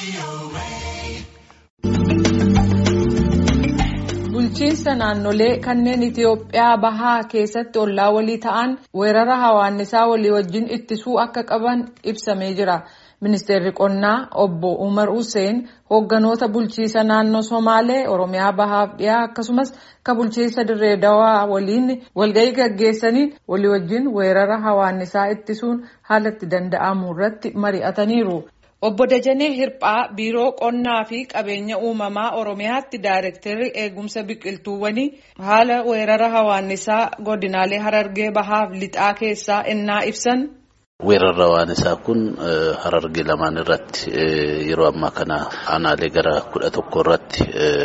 Bulchiinsa naannolee kanneen Itiyoophiyaa bahaa keessatti ollaa walii ta'an weerara hawaannisaa walii wajjin ittisuu akka qaban ibsamee jira. Ministeerri qonnaa obbo Umar Hussein hoogganoota bulchiinsa naannoo Somaalee, Oromiyaa bahaaf dhiyaa akkasumas ka bulchiinsa Dirree Dawaa waliin walgahii gaggeessanii walii wajjin weerara hawaannisaa ittisuun haala itti danda'amu irratti mari'ataniiru. Obbo Dajanee Hirphaa Biiroo Qonnaa fi Qabeenya Uumamaa Oromiyaatti Daayirektarri Eegumsa Biqiltuuwwanii haala weerara hawaannisaa godinaalee Harargee Bahaaf Lixaa keessaa innaa ibsan. Weerarri hawaannisaa kun harargee lamaan irratti yeroo ammaa kana aanaalee gara kudha tokko irratti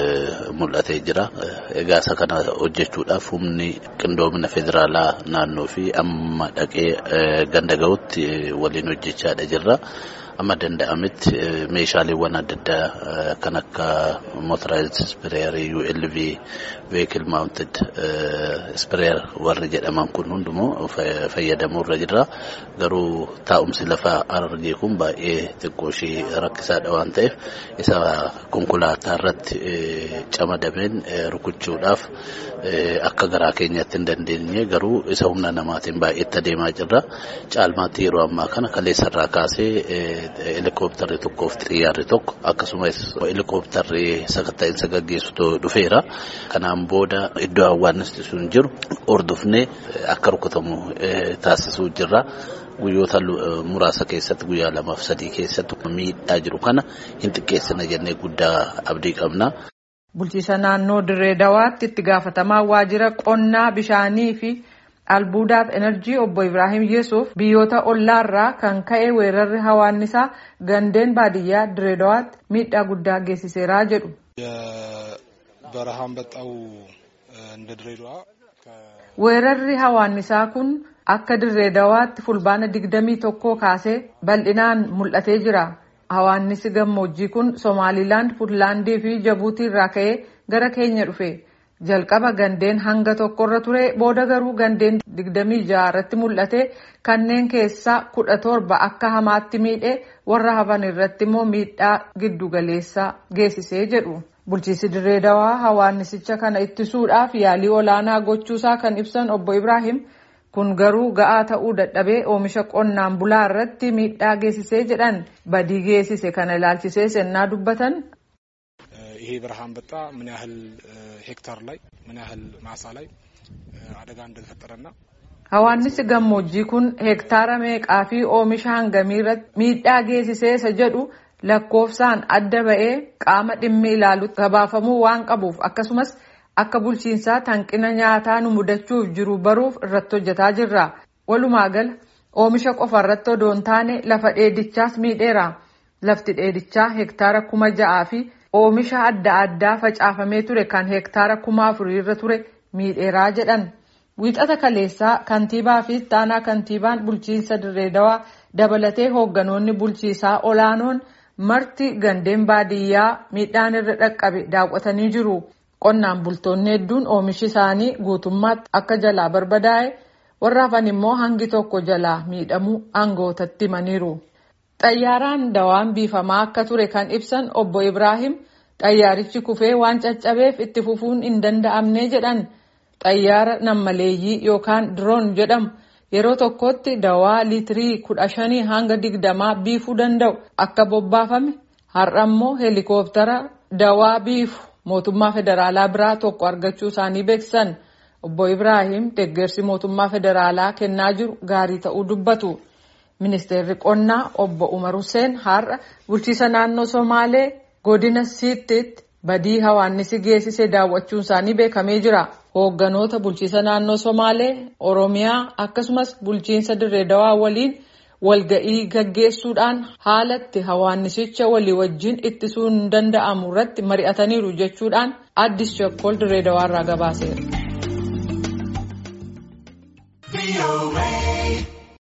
mul'atee jira. Egaa isa kana hojjechuudhaaf humni qindoomina federaalaa naannoo fi amma dhaqee ganda ga'utti waliin hojjechaadha jirra. Amma danda'ametti meeshaaleewwan adda addaa kan akka motoraayizd ispireerii ULV veekil maawuntid ispireer warri jedhaman kun hundumoo fayyadamuu irra jirra. Garuu taa'umsi lafaa harargee kun baay'ee xiqqoo ishee rakkisaadha waan ta'eef isa konkolaataa irratti camadameen rukuchuudhaaf akka garaa keenyaatti hin dandeenye garuu isa humna namaatiin baay'eetti adeemaa jirra. Caalmaatti yeroo ammaa kana kaleessarraa kaasee helikoophtarri tokkoo fi xiyyaarri tokko akkasumas helikoophtarri sakatta'iinsa gaggeessu dhufeera. Kanaan booda iddoo hawaannisti sun jiru hordofnee akka rukutamu taasisuu jirra. Guyyoota muraasa keessatti guyyaa lamaaf sadii keessatti miidhaa jiru kana hin xiqqeessina jennee guddaa abdii qabna. Bulchiisa naannoo Dirree Dawaatti itti gaafatamaa waajjira qonnaa bishaanii fi albuudaaf enerjii obbo Ibrahim Yesuuf biyyoota ollaarraa kan ka'e weerarri hawaannisaa gandeen baadiyyaa Dirree Dawaatti miidhaa guddaa geessiseera jedhu. በረሃ አንበጣው እንደ ድሬዳዋ Weerarri hawaannisaa kun akka Dirree Dawaatti fulbaana digdamii tokkoo kaasee bal'inaan mul'atee jira. Hawaannisi gammoojjii kun Somaalilaand, Puutlaandii fi Jabuutii irraa ka'ee gara keenya dhufe. Jalqaba gandeen hanga tokkorra ture booda garuu gandeen digdamii ja'a irratti mul'ate kanneen keessaa kudha torba akka hamaatti miidhe warra hafan irratti immoo miidhaa giddu galeessaa geessisee jedhu. Bulchiinsi Dirree Dawaa hawaannisicha kana ittisuudhaaf yaalii olaanaa gochuusaa kan ibsan obbo Ibrahim kun garuu ga'aa ta'uu dadhabee oomisha qonnaan bulaa irratti miidhaa geessisee jedhan badii geessise kana ilaalchisee sennaa dubbatan. ይሄ በረሃ አንበጣ ምን ያህል ሄክታር ላይ ምን ያህል ማሳ ላይ አደጋ እንደተፈጠረና Hawaannisi gammoojjii kun heektaara meeqaa fi oomisha hangamii irratti miidhaa geessisee isa jedhu lakkoofsaan adda ba'ee qaama dhimmi ilaalutti gabaafamuu waan qabuuf akkasumas akka bulchiinsaa hanqina nyaataa nu mudachuuf jiru baruuf irratti hojjetaa jirra. Walumaa gala oomisha qofa irratti odoo hin taane lafa dheedichaas miidheera. Lafti dheedichaa heektaara kuma ja'aa fi oomisha adda addaa facaafamee ture kan heektaara kuma afurii irra ture miidheeraa jedhan. Wiixata kaleessaa kantiibaa fi ittaanaa kantiibaan bulchiinsa Dirree Dawaa dabalatee hoogganoonni bulchiisaa olaanoon marti gandeen baadiyyaa miidhaan irra dhaqqabe daawwatanii jiru. Qonnaan bultoonni hedduun oomishi isaanii guutummaatti akka jalaa barbadaa'e warra hafan immoo hangi tokko jalaa miidhamuu aangootatti himaniiru. Xayyaaraan dawaan biifamaa akka ture kan ibsan obbo Ibrahim xayyaarichi kufee waan caccabeef itti fufuun hin danda'amne jedhan. Xayyaara nammaleeyyii yookaan diroon jedhamu yeroo tokkotti dawaa liitirii kudha shanii hanga digdamaa biifuu danda'u akka bobbaafame har'a immoo heelikooptara dawaa biifu mootummaa federaalaa biraa tokko argachuu isaanii beeksisan obbo Ibrahim deeggarsi mootummaa federaalaa kennaa jiru gaarii ta'uu dubbatu. Ministeerri qonnaa obbo Umar Hussein har'a bulchiisa naannoo Somaalee godina Siittiitti badii hawaannisi geessise daawwachuun isaanii beekamee jira. Hoogganoota bulchiisa naannoo Somaalee, Oromiyaa akkasumas bulchiinsa Dirree Dawaa waliin walga'ii gaggeessuudhaan haalatti hawaannisicha walii wajjin ittisuun danda'amu irratti mari'ataniiru jechuudhaan addis Shakkol Dirree Dawaa irraa gabaaseera.